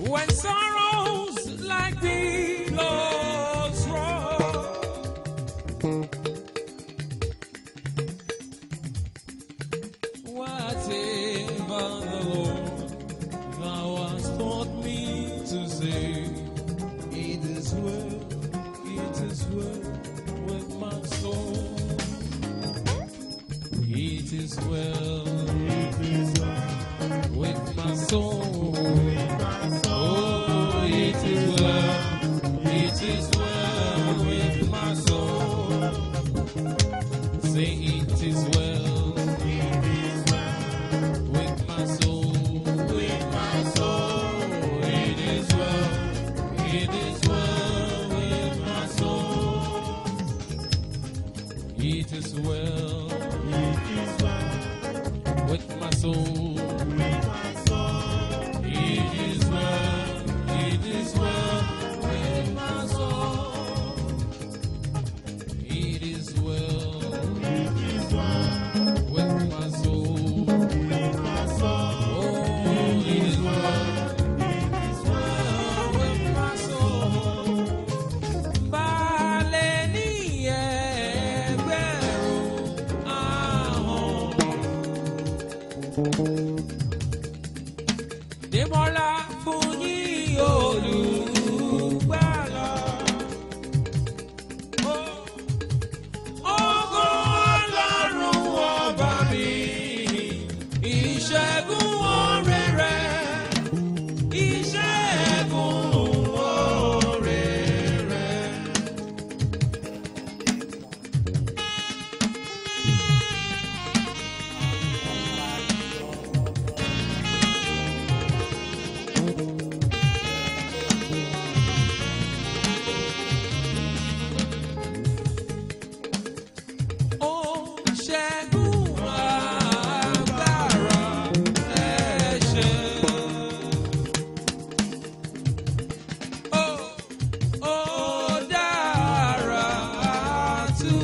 When sorrows like billows roll, whatever the Lord thou hast taught me to say, it is well, it is well with my soul. It is well, it is well with my soul. Oh, it is well, it is well with my soul. Say it is well, it is well with my soul, with my soul. It is well, it is well with my soul. It is well, it is well with my soul. It is well, it is well with my soul. It is well, it is well with my soul. Oh, it is well, it is well with my soul. Balẹ̀ ní ẹgbẹ̀rún ahọ́n. Dèmọ́lá fún yín olùgbàlà. Ògo Ọlọ́run ọba mi, ìṣẹ́gun oore rẹ̀, ìṣẹ́gun oore rẹ̀. Ó ṣẹ́gun agbára ẹ̀ṣẹ̀. Ó ó dára tù.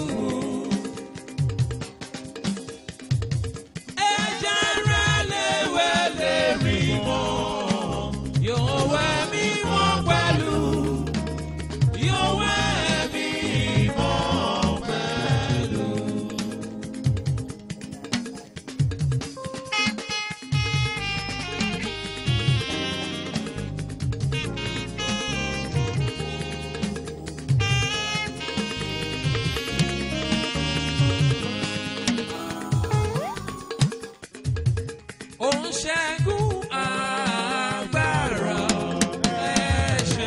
Ẹ̀jẹ̀ rẹ̀ léwé lè rí mọ́. Yóò wẹ̀ mí mọ́ pẹ̀lú. Yóò wẹ̀ mí mọ́ pẹ̀lú. Ó ń ṣẹ́gun agbára ẹ̀ṣẹ̀.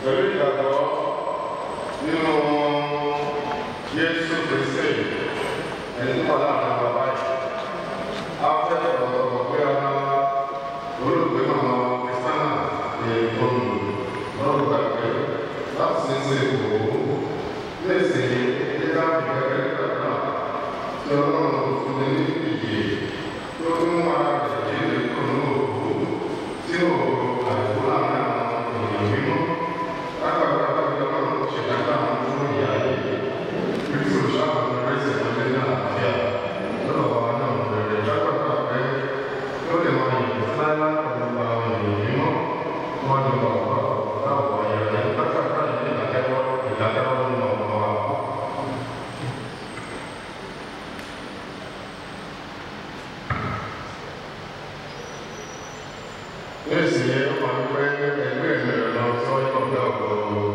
pẹ̀lú ìgbàgbọ́ nínú Jésù Kristi ẹni tó wà láàrin bàbá yìí. A fẹ́ ọ̀rọ̀ pé a olóògbé màmá Kristiana ní olù lọ́rùn gbàgbé láti ní sí ìwò lẹ́sì ìdílá ìgbàgbé gbàgbà tí ọlọ́run fún ní ìyè tó mú ara rẹ̀ jíde kúrò ní òkú tí òkú àìkú láàrin àwọn ènìyàn mímọ́ lágbàgbà gbàgbé ọlọ́run ṣe dágbà fún ìyá yìí kristu ṣàkóso rẹsẹ̀ lọ́lẹ́ ní àlàáfíà lọ́dọ̀ wa náà bẹ̀rẹ̀ lágbàgbà pé yóò lè máa yìí sí láíláí pẹ̀lú àwọn ènìyàn mímọ́ wọn ni bàbá báwo ayẹyẹ lágbàgbà yìí ìdákẹ́wọ́ ìdákẹ́wọ́ nínú ọmọ wa. Nírìsì yẹn ó máa ń pẹ́ ẹgbẹ́ ìmẹ̀rẹ̀ lọ sọ ìkọ̀gbẹ́ ọ̀gbọ̀n.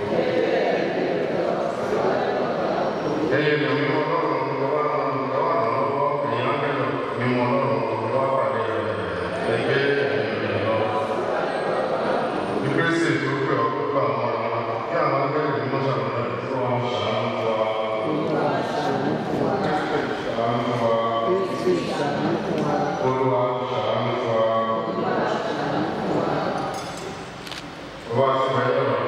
Ẹyẹ ni omi ọlọ́run lọ́wọ́ lọ́wọ́ lọ́wọ́ èèyàn kẹ́lọ̀ mímú ọlọ́run lọ́wọ́ pàdé rẹ̀ ẹgbẹ́ ìmẹ̀rẹ̀ lọ. Ìgbésẹ̀ tó pẹ́ ọ̀pọ̀ àwọn ọmọ kí àwọn akẹ́kọ̀ọ́ ní mọ́ṣáláṣí tí wọ́n ṣàánú wa. Ṣàánú wa. Olúwa ṣàánú wa. Wá sí ẹ̀yọ́ rẹ̀.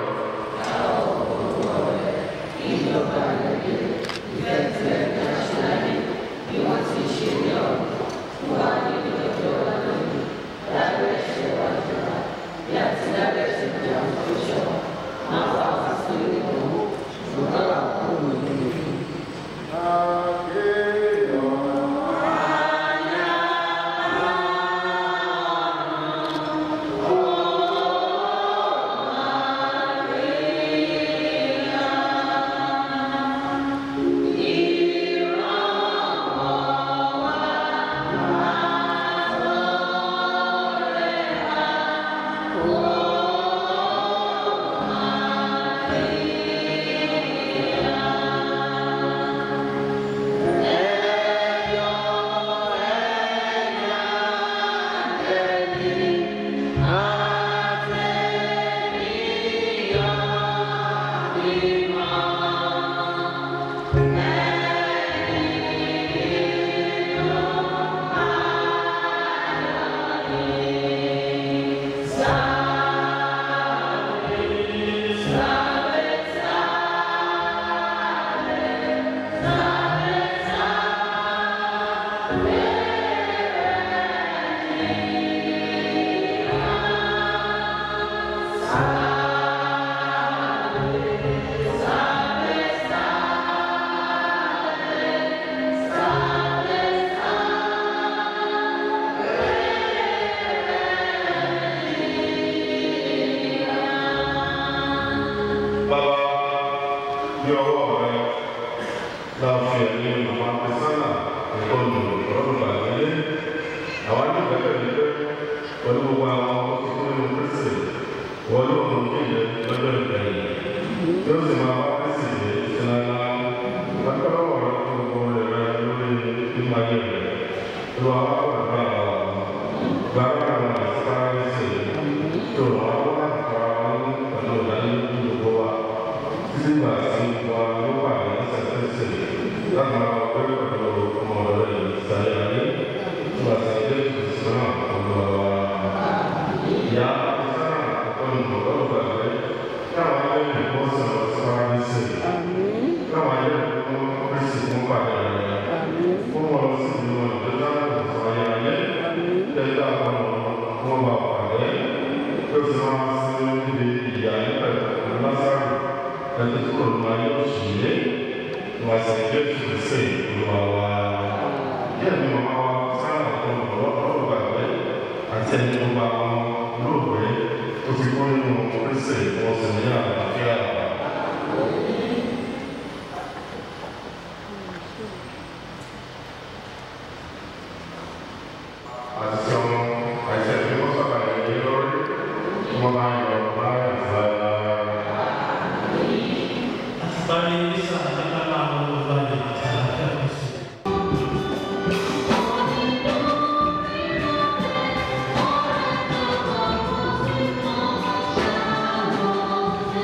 Bàbá ní ọwọ́ rẹ láti ẹ̀mí màmá Kristiana ìkọlù ìrọ́lùbà nílé. Àwọn ní ìgbẹ́kẹ̀ ní pé pẹ̀lú gbogbo àwọn òṣìṣẹ́ nínú Kristi wọ́n ló mú kí ilẹ̀ lọ́jọ́ ìgbẹ̀yìn. Tí ó sì máa wá Kristi dé sí lára. Lákàlọ́wọ́ rẹ fún gbogbo rẹ̀ rẹ lórí nínú ayé rẹ̀. Lọ àwọn àgbàgbà gbàgbà àwọn àìsíkáyèsí tó wà wọ́n láti fara wọn pẹ̀lú ìdánilójú gbogbo wa títí gbà sí wa ló wà ní sẹ́sẹ́sẹ́ láti máa wọ pé pẹ̀lú ọmọ rẹ̀ ìsàlẹ̀ ayé tó bá sì dé ìsìn náà pẹ̀lú wa. Ìyá ìsára àkọ́kọ́ ní ọ̀dọ́ gbàgbé káwọn ayé ìbọn sọ̀rọ̀ síwájú sí i. Káwọn ayé ìbọn pèsè fún pàdé rẹ̀. Fún wọn lọ sí ìlú wọn ìjọba ìfọ̀ ayé ayé. Tẹ́lẹ̀ àwọn ọmọ wọn bá pàdé. Ó sì máa ń sin níbi ìyá nípa ìtàkùn lásàrò ẹni tó kọ̀ ló ayé òṣìlẹ̀ wà sí ilé ìfúnṣẹ́ ìlúwa wa. Díẹ̀ ni màmá wa sára kan lọ́wọ́ gbàgbé àti ẹni tó bá wọn lóògbé tó fi kún nínú oríṣẹ́ wọn sì ní àlàáfíà. Àti ọmọ àti ẹ̀mí wọ́n sábà ń yẹ lórí wọ́n máa ń yọ láyà sáyà. Bari bisa kita lalu balik Thank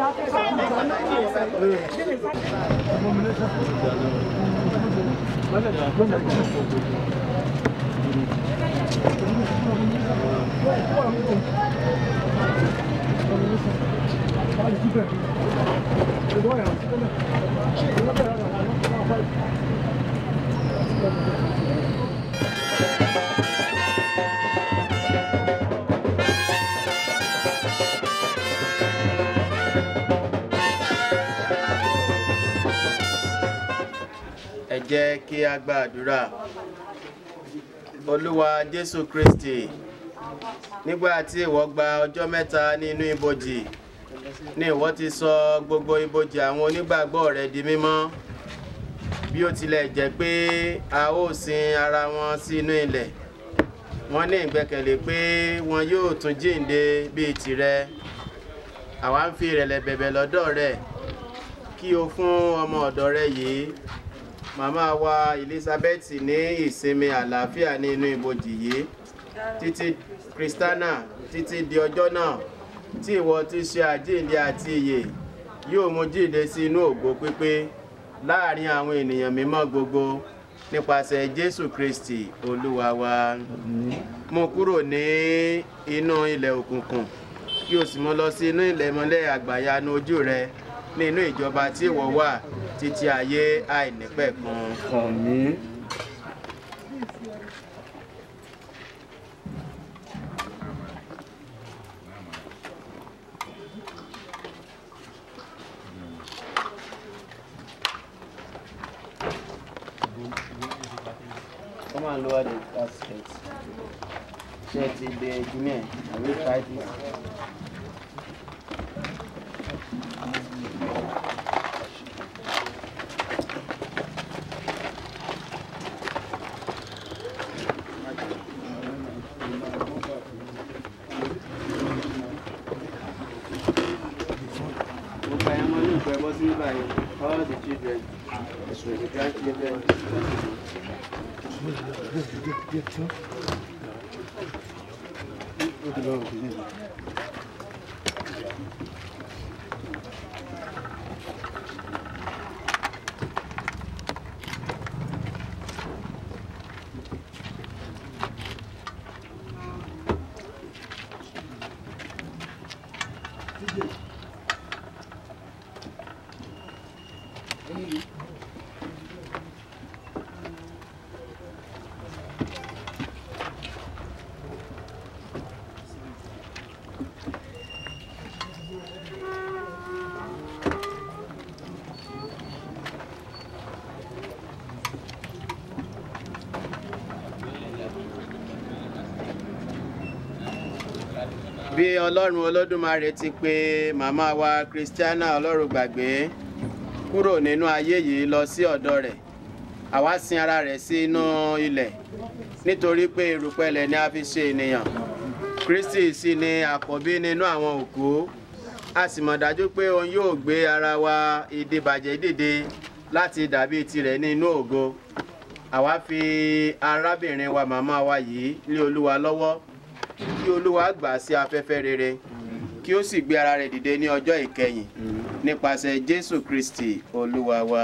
ẹ jẹ́ kí a gba àdúrà olúwa jésù kristi nígbà tí ìwọ gba ọjọ́ mẹ́ta nínú ibojì ní ìwọ ti sọ gbogbo ibojì àwọn onígbàgbọ́ rẹ di mímọ́ bí ó tilẹ̀ jẹ́ pé a ó sin ara wọn sínú ilẹ̀ wọ́n ní ìgbẹ́kẹ̀lé pé wọn yóò tún jíǹde bíi tirẹ̀ àwa ń fi ìrẹ̀lẹ̀ bẹ̀bẹ̀ lọ́dọ̀ rẹ̀ kí o fún ọmọ ọ̀dọ̀ rẹ yìí màmá wa elizabeth ní ìsinmi àlàáfíà ní inú ibojì yìí títí kristana títí di ọjọ́ náà tí ìwọ ti ṣe àjíǹde àti ìyè yóò mú jíǹde sí inú ògo pípé láàrin àwọn ènìyàn mímọ́ gbogbo nípasẹ̀ jésù kristi olúwa wa mú kúrò ní inú ilẹ̀ òkùnkùn kí o sì mú lọ sí inú ilẹ̀ mọ́lẹ̀ àgbàyanu ojú rẹ nínú ìjọba tí ìwọ wà títí ayé àìnípẹ̀kun. Àmín. Come and lower the casket. Ṣé ti de junior? Have you tried it? Gbogbo ẹ̀yàn mọ́ ní ìfẹ́ bọ́ sí báyìí. All the children, the grandchildren. bí ọlọ́run olódùmarè ti pè màmá wa christiana ọlọ́run gbàgbé kúrò nínú ayé yìí lọ sí ọ̀dọ̀ rẹ̀ àwa sin ara rẹ̀ sínú ilẹ̀ nítorí pé erùpẹ̀lẹ̀ ni a fi ṣe ènìyàn kristi sì ni àkọ́bí nínú àwọn òkú a sì mọ̀ dájú pé òun yóò gbé ara wa ìdìbàjẹ́ dìde láti dàbí tirẹ̀ nínú ògo àwa fi arábìnrin wa màmá wa yìí lé olúwa lọ́wọ́ kí olúwa gbà sí afẹ́fẹ́ rere kí ó sì gbé ara rẹ̀ dìde ní ọjọ́ ìkẹyìn nípasẹ̀ jésù kristi olúwa wa.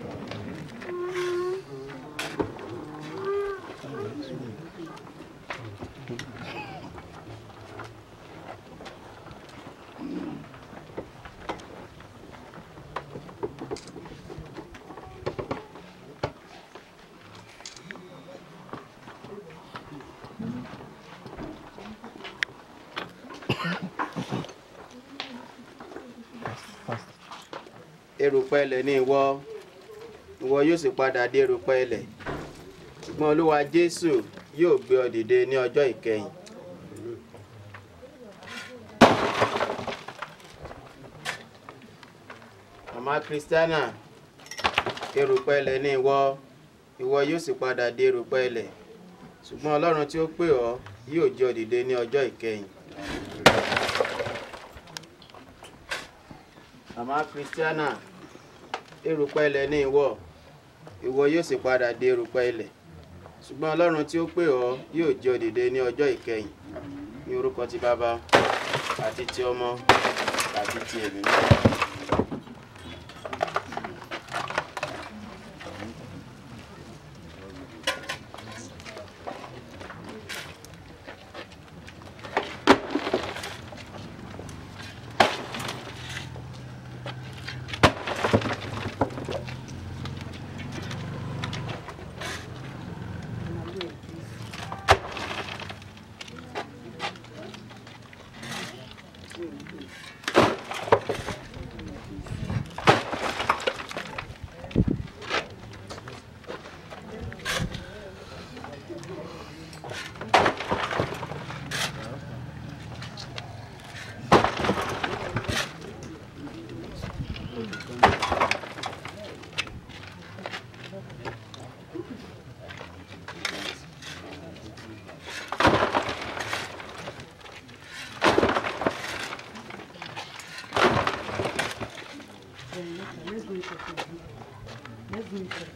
erùpẹ̀ ilẹ̀ ní ìwọ ìwọ yóò sì padà dé erùpẹ̀ ilẹ̀ ṣùgbọ́n olúwa jésù yóò gbé ọ dìde ní ọjọ́ ìkẹyìn. màmá kristiana erùpẹ̀ ilẹ̀ ní ìwọ ìwọ yóò sì padà dé erùpẹ̀ ilẹ̀ ṣùgbọ́n ọlọ́run tí ó pè ọ́ yóò jẹ́ ọ dìde ní ọjọ́ ìkẹyìn. màmá kristiana erùpẹ̀ ilẹ̀ ní ìwọ ìwọ yóò sì padà dé erùpẹ̀ ilẹ̀ ṣùgbọ́n ọlọ́run tí ó pè ọ́ yóò jẹ́ ọ dìde ní ọjọ́ ìkẹyìn ní orúkọ ti bàbá àti ti ọmọ àti ti ẹ̀mí mímọ́. Let's go inside. Let's go inside.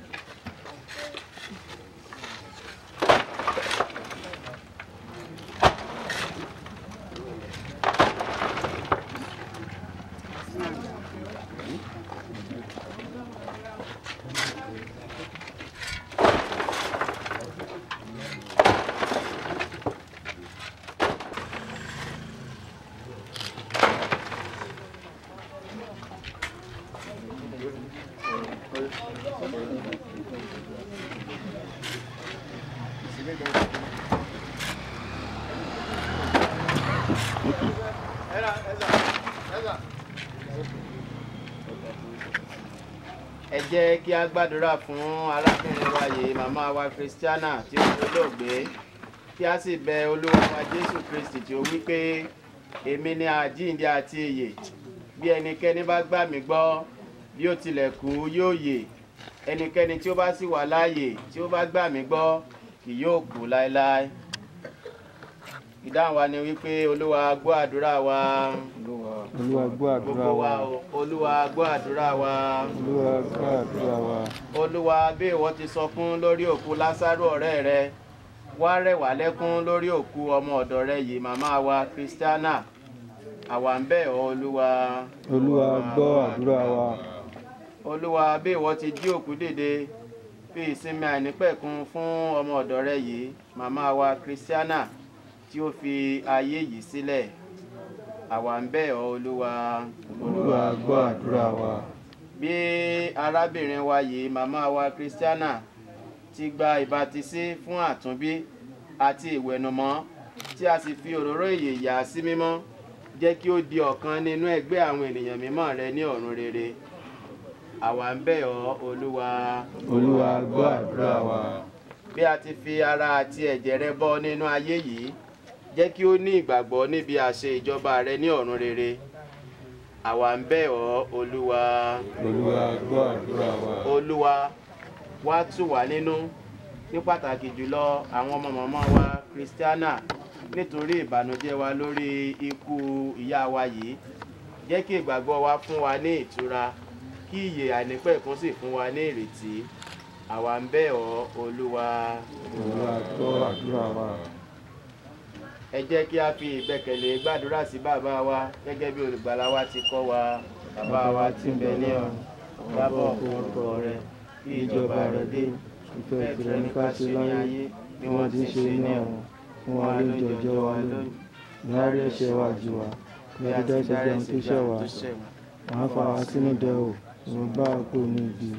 ẹ jẹ́ kí a gbàdúrà fún arábìnrin wa yìí màmá wa christiana tí ó ti olóògbé kí a sì bẹ olúwa wa jésù kristi tí ó wí pé èmi ni àjíǹde àti ìyè bí ẹnikẹ́ni bá gbà mí gbọ́ bí ó tilẹ̀ kú yóò yè ẹnikẹ́ni tí ó bá sì wà láàyè tí ó bá gbà mí gbọ́ kì yóò kú láéláé ìdáhùn wa ni wípé olúwa gbọ́ àdúrà wa olúwa gbọ́ àdúrà gbogbo wa wa o olúwa gbọ́ àdúrà wa olúwa gbọ́ àdúrà wa olúwa bí ìwọ ti sọ fún lórí òkú lásàrò ọ̀rẹ́ rẹ wá rẹ̀wá lẹ́kún lórí òkú ọmọ ọ̀dọ̀ rẹ yìí màmá wa kristiana àwa ń bẹ̀ ọ́ olúwa olúwa gbọ́ àdúrà wa olúwa bí ìwọ ti jí òkú dìde fi ìsinmi àìnípẹ̀kun fún ọmọ ọ̀dọ̀ rẹ yìí màmá wa kristiana tí ó fi ayé yìí sílẹ̀ àwa ń bẹ̀ ọ́ olúwa olúwa gbọ́ àdúrà wa bí arábìnrin wa yìí màmá wa kristiana ti gba ìbátisí fún àtúnbí àti ìwẹ̀nùmọ́ tí a sì fi òróró ìyè yà á sí mímọ́ jẹ́ kí ó di ọ̀kan nínú ẹgbẹ́ àwọn ènìyàn mímọ́ rẹ ní ọ̀run rere àwa ń bẹ̀ ọ́ olúwa olúwa gbọ́ àdúrà wa bí a ti fi ara àti ẹ̀jẹ̀ rẹ bọ́ nínú ayé yìí jẹ́ kí ó ní ìgbàgbọ́ níbi àṣẹ ìjọba rẹ ní ọ̀run rere àwa ń bẹ̀ ọ́ olúwa olúwa gbọ́ àdúrà wa olúwa wá tù wá nínú ní pàtàkì jùlọ àwọn ọmọ mọ̀mọ́ wa kristiana nítorí ìbànújẹ́ wa lórí ikú ìyá wa yìí jẹ́ kí ìgbàgbọ́ wa fún wa ní ìtura kí ìyè àìnípẹ̀kún sì fún wa ní ìrètí àwa ń bẹ̀ ọ́ olúwa olúwa gbọ́ àdúrà wa ẹ jẹ́ kí a fi ìgbẹ́kẹ̀lé gbàdúrà sí bàbá wa gẹ́gẹ́ bí olùgbàlà wa ti kọ́ wa bàbá wa ti bẹ̀ ní ọ̀run dábọ̀ orúkọ rẹ kí ìjọba rẹ dé ìfẹ́ tìrẹ ní ká ṣe láyé bí wọ́n ti ṣe ní ọ̀run fún wa lóúnjẹ ọjọ́ wa lónìí láàárín ẹ̀ṣẹ̀ wa jù wá bí a ti dáṣẹ́ jẹun tó ṣẹ̀ wá wọ́n á fà wá sínú dẹ́wò ìwọ̀n bá a kò ní ibi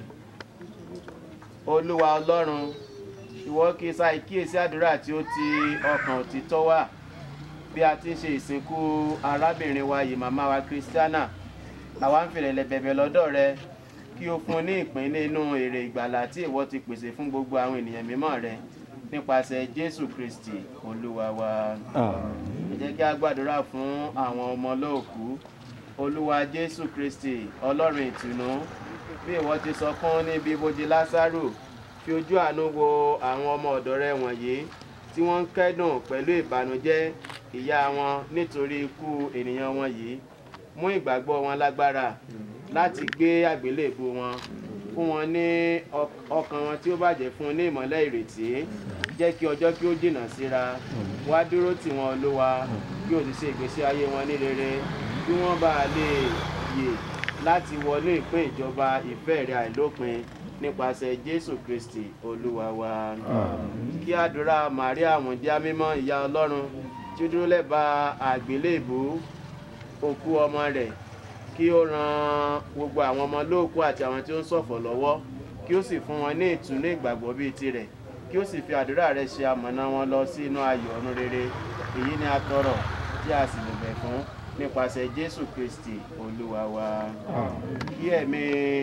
olúwa ọlọ́run ìwọ kì í sáì kíyèsí àdúrà tí ó ti ọkàn òtítọ́ wà bí a ti ń ṣe ìsìnkú arábìnrin wa yìí màmá wa kristiana àwa ń fìrẹ̀lẹ̀ bẹ̀bẹ̀ lọ́dọ̀ rẹ kí o fún un ní ìpín nínú èrè ìgbàlà tí ìwọ ti pèsè fún gbogbo àwọn ènìyàn mímọ́ rẹ nípasẹ̀ jésù kristi olúwa wa ẹ jẹ́ kí a gbàdúrà fún àwọn ọmọ olóòkú olúwa jésù kristi ọlọ́run ìtùnú bí ìwọ ti sọ fún níbi ibojì lásàrò fi ojú àánú wo àwọn ọmọ ọ̀dọ́ rẹ wọ̀nyí tí wọ́n ń kẹ́dùn pẹ̀lú ìbànújẹ́ ìyá wọn nítorí ikú ènìyàn wọn yìí mú ìgbàgbọ́ wọn lágbára láti gbé àgbélébù wọn fún wọn ní ọk- ọkàn wọn tí ó bàjẹ́ fún ní ìmọ́lẹ̀ ìrètí jẹ́ kí ọjọ́ kí ó jìnnà síra wá dúró tì wọ́n olúwa kí o sì ṣe ìgbésí ayé wọn ní rere kí wọ́n bá a lè yè láti wọlé ìpín ìjọba ìfẹ́ rẹ̀ àìlópin nípasẹ̀ jésù kristi olúwa wa kí àdúrà maria àmújá mímọ́ ìyá ọlọ́run tí ó dúró lẹ́bàá àgbélébù òkú ọmọ rẹ̀ kí ó ran gbogbo àwọn ọmọ lóòkú àti àwọn tí ó ń ṣọ̀fọ̀ lọ́wọ́ kí ó sì fún wọn ní ìtùnú ìgbàgbọ́ bíi tirẹ̀ kí ó sì fi àdúrà rẹ̀ ṣe amọ̀nà wọn lọ sí inú ayọ̀ ọ̀run rere èyí ni a tọrọ tí a sì bẹ̀bẹ̀ fún nípasẹ̀ jésù kristi olúwa wa kí ẹ̀mí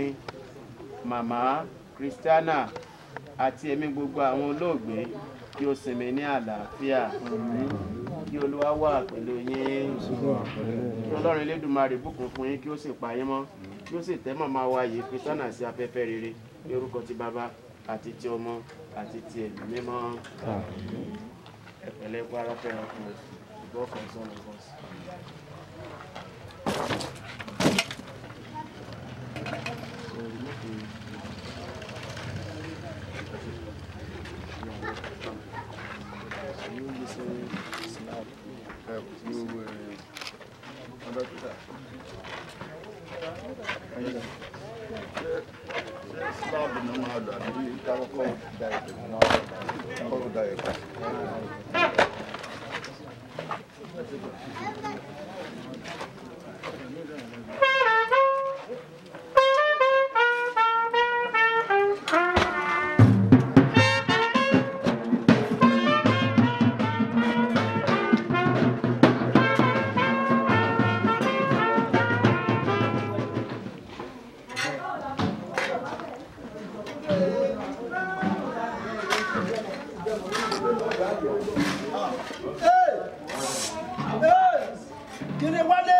màmá kristiana àti ẹ̀mí gbogbo àwọn olóògbé kí ó sinmi ní àlàáfíà kí olúwa wà pẹ̀lú yín kí ọlọ́run elédùnmarè bùkún fún yín kí ó sì pa yín mọ́ kí ó sì tẹ́ màmá wa yìí kristiana sí afẹ́fẹ́ rere ní orúkọ ti bàbá àti ti ọmọ àti ti ẹ̀mí mímọ́ ẹ̀pẹ̀lẹ́ kó ara fẹ́ràn ọkùnrin ìbọn kan sọ̀rọ̀ bọ́sì. Sláàbù ni wọ́n máa lò àbí káwọ́kọ́ da ẹ̀pẹ̀ náà kọ́kọ́ da ẹ̀pẹ̀. Kiri wálé.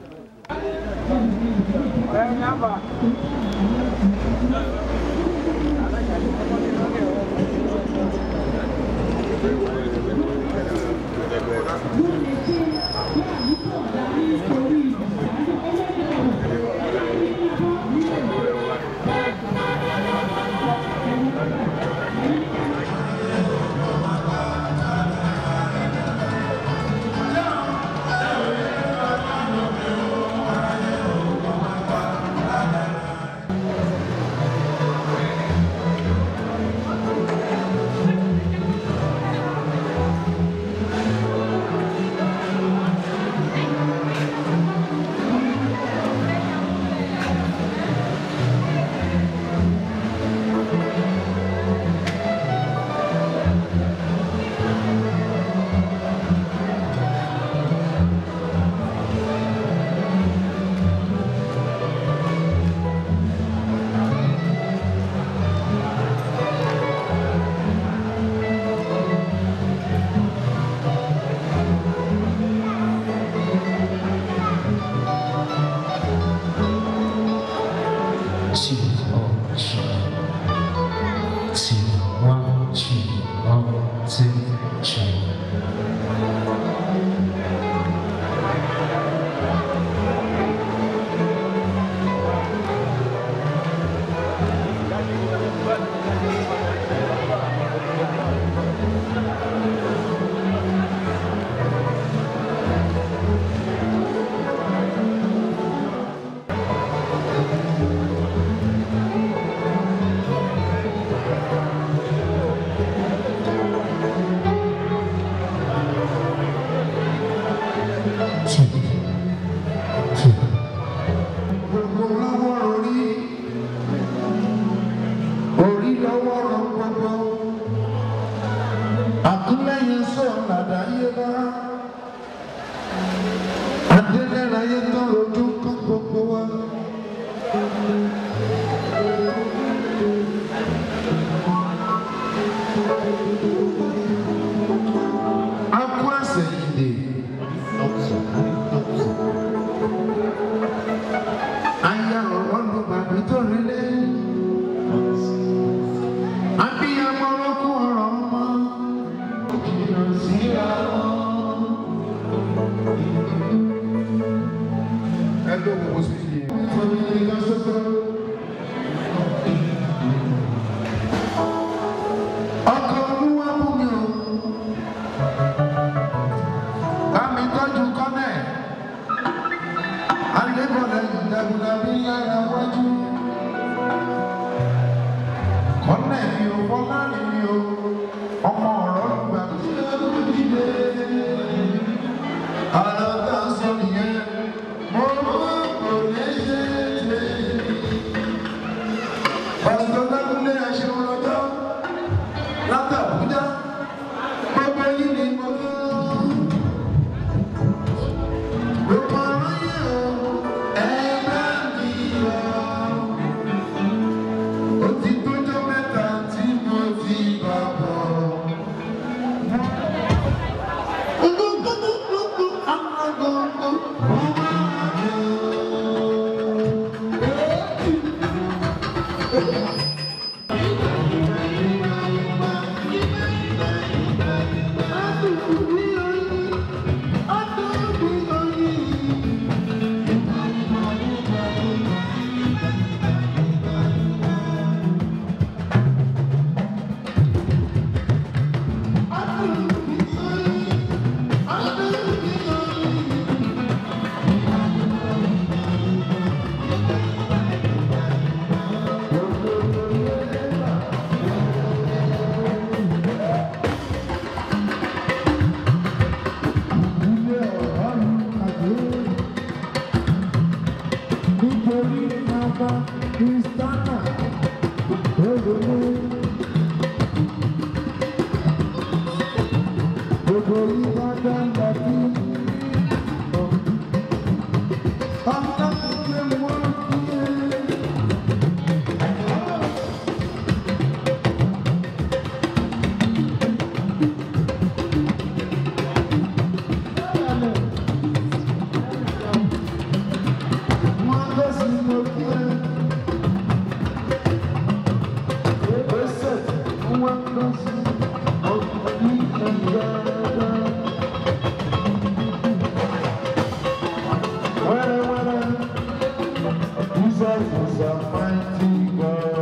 起哦起，起望起望起起。 gbogbo lọ́wọ́ orí orí lọ́wọ́ rọ gbogbo àkúlẹ̀yìn sọ làdáyé bá adélẹ́ráyé tó rojú kọ́ gbogbo wa. Akú àsẹ̀yìndè ọ̀sán ọ̀sán aya ọ̀rọ̀ ló bàbí tó relé. abiyamọ lókun ọ̀rọ̀ ọmọ jìnnà síra wọn. ẹ ló wo sí i. ìfọ̀nì nìkan ṣoṣo. ọkọ̀ olúwa mú mi o. bá mi tọ́jú kọ́nẹ̀ alébọ̀lẹ̀ ìdàgbàbí yára wájú. kọ́nẹ̀ mi ò bọ́lá ni mi ò ọmọ ọ̀rọ̀ gbà tí ó kú dìde. ara tá a sọ nìyẹn mo mọ kò lè ṣe é ṣe. pásítọ̀ dákúnlé aṣẹ́wó lọ́jọ́ látàbújá gbogbo yìí ni mo ní. Gbogbo aráyé o, ẹ bá mi lọ. Ó ti tójọ́ mẹ́ta tí mo ti bá bọ̀. Gbogbo nítorí bàbá kristana lódodo. Gbogbo Ìbàdàn láti ọ̀tá pé wọ́n kí ẹ. Wọ́n lọ sí lókè. Ẹsẹ̀ wọ́n lọ sí ọ̀gbìn ẹ̀yà. Wẹ́rẹ́wẹ́rẹ́, Jesus is a mighty God.